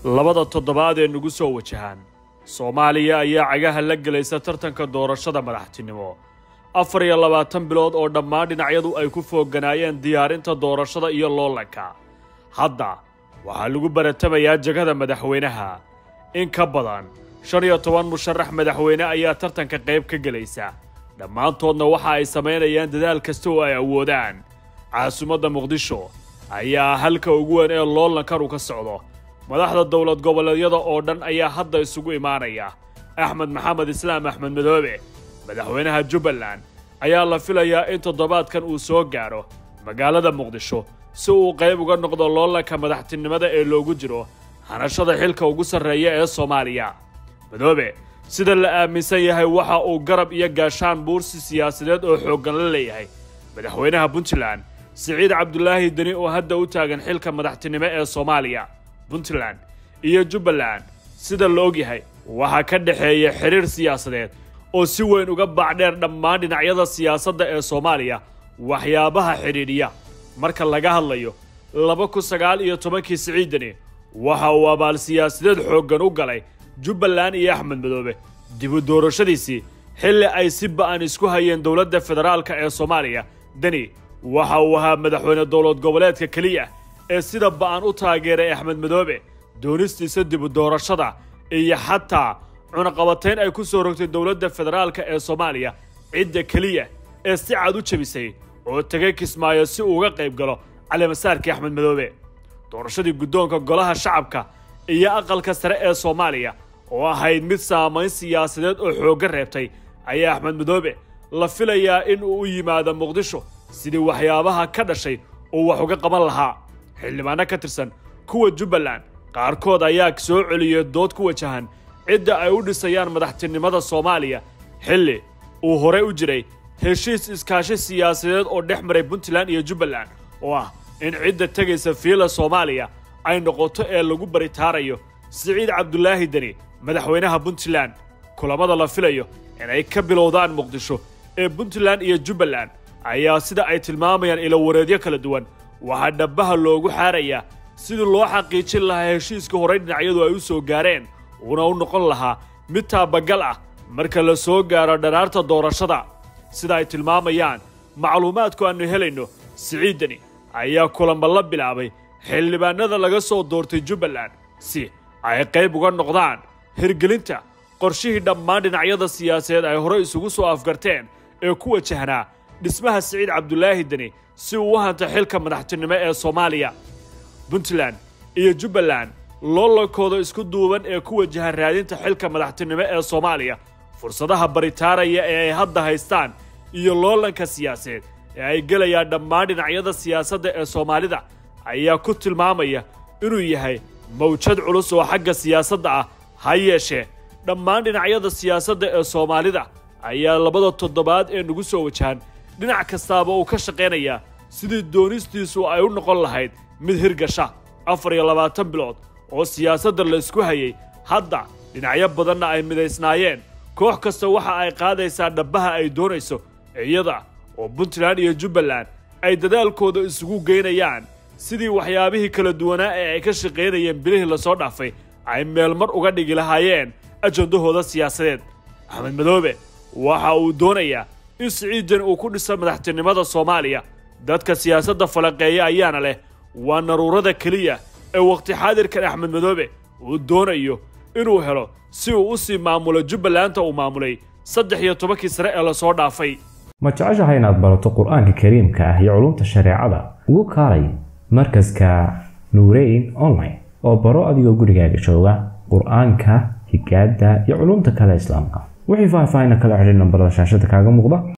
labada toddobaad ee nagu soo wajahaan soomaaliya ayaa cagaha la gelaysa tartanka doorashada madaxtinimo afar iyo labaatan bilood oo dhammaan dhinacyadu ay ku fooganaayeen diyaarinta doorashada iyo loolanka hadda waxaa lagu baratamayaa jegada madaxweynaha in ka badan shan iyo toban musharax madaxweyne ayaa tartanka qayb ka gelaysa dhammaantoodna waxa ay samaynayaan dadaal kasta oo ay awoodaan caasimadda muqdisho ayaa halka ugu weyn ee loolankan uu ka socdo madaxda dowlad goboleedyada oo dhan ayaa hadda isugu imaanaya axmed maxamed islaam axmed madoobe madaxweynaha jubbaland ayaa la filayaa in toddobaadkan uu soo gaadho magaalada muqdisho si uu qayb uga noqdo loolanka madaxtinimada ee loogu jiro hanashada xilka ugu sarreeya ee soomaaliya madoobe sida la aaminsan yahay waxa uu garab iyo gaashaan buursi siyaasadeed oo xooggan la leeyahay madaxweynaha puntland siciid cabdulaahi deni oo hadda u taagan xilka madaxtinimo ee soomaaliya puntland iyo jubbaland sida la ogyahay waxaa ka dhexeeya xidhiir siyaasadeed oo si weyn uga baacdheer dhammaan dhinacyada siyaasadda ee soomaaliya waxyaabaha xidhiidhiya marka laga hadlayo laba kun sagaal iyo tobankii siciid deni waxa uu abaal siyaasadeed xooggan u galay jubbaland iyo axmed madoobe dibu doorashadiisii xilli ay si ba'an isku hayeen dowladda federaalka ee soomaaliya deni waxa uu ahaa madaxweyne dowlad goboleedka keliya ee sida ba'an u taageeray axmed madoobe doonistiisa dibu doorashada iyo xataa cunaqabatayn ay ku soo rogtay dowladda federaalka ee soomaaliya cidda keliya ee si cad u jebisay oo tegay kismaayo si uu uga qayb galo calimasaarkii axmed madoobe doorashadii guddoonka golaha shacabka iyo aqalka sare ee soomaaliya oo ahayd mid saamayn siyaasadeed oo xoogga reebtay ayaa axmed madoobe la filayaa in uu u yimaado muqdisho sidii waxyaabaha ka dhashay uu wax uga qaban lahaa xildhibaano ka tirsan kuwa jubbaland qaarkood ayaa soo celiyey dood ku wajahan cidda ay u dhisayaan madaxtinimada soomaaliya xilli uu horey u jiray heshiis iskaashi siyaasadeed oo dhex maray puntland iyo jubbaland oo ah in cidda tegaysa fiila soomaaliya ay noqoto ee lagu baritaarayo siciid cabdulaahi deni madaxweynaha puntland kulammada la filayo inay ka bilowdaan muqdisho ee puntland iyo jubbaland ayaa sida ay tilmaamayaan ilowareedyo kala duwan waxaa dhabbaha loogu xaarayaa sidii loo xaqiijin lahaa heshiiska horey dhinacyadu ay u soo gaareen uuna u noqon lahaa mid taabagal ah marka la soo gaaro dharaarta doorashada sida ay tilmaamayaan macluumaadku aannu helayno siciid deni ayaa kulanba la bilaabay xildhibaanada laga soo doortay jubbaland si ay qayb uga noqdaan hirgelinta qorshihii dhammaan dhinacyada siyaasadeed ay horey isugu soo afgarteen ee ku wajahnaa dhismaha siciid cabdulaahi deni si uu u hanta xilka madaxtinimo ee soomaaliya puntland iyo jubbaland loolankooda isku duuban ee ku wajahan raadinta xilka madaxtinimo ee soomaaliya fursadaha baritaaraya ee ay hadda haystaan iyo loolanka siyaasadeed ee ay gelayaan dhammaan dhinacyada siyaasadda ee soomaalida ayaa ku tilmaamaya inuu yahay mawjad culus oo xagga siyaasadda ah ha yeeshee dhammaan dhinacyada siyaasadda ee soomaalida ayaa labada toddobaad ee nagu soo wajahan dhinac kastaaba uu ka shaqaynayaa sidii doonistiisu ay u noqon lahayd mid hirgasha afar iyo labaatan bilood oo siyaasadda la isku hayay hadda dhinacyo badanna ay midaysnaayeen koox kasta waxa ay qaadaysaa dhabbaha ay doonayso iyada oo puntland iyo jubbaland ay dadaalkooda isugu geynayaan sidii waxyaabihii kala duwanaa ee ay ka shaqaynayeen bilihii lasoo dhaafay ay meelmar uga dhigi lahaayeen ajandahooda siyaasadeed axmed madoobe waxa uu doonayaa in siciidan uu ku dhiso madaxtinimada soomaaliya dadka siyaasadda falaqeeya ayaana leh waa naruurada keliya ee wakhti xaadirkan axmed madoobe uu doonayo inuu helo si uu u sii maamulo jubbalanta uu maamulay saddex iyo tobankii sare ee lasoo dhaafay ma jeceshahay inaad barato qur-aanka kariimka ah iyo culumta shareecada ugu kaalay markaska nuureyn online oo baro adigoo gurigaaga jooga qur-aanka higaada iyo culumta kale islaamka wixii faahfaahin kala xidhiir nambarada shaashada kaaga muuqda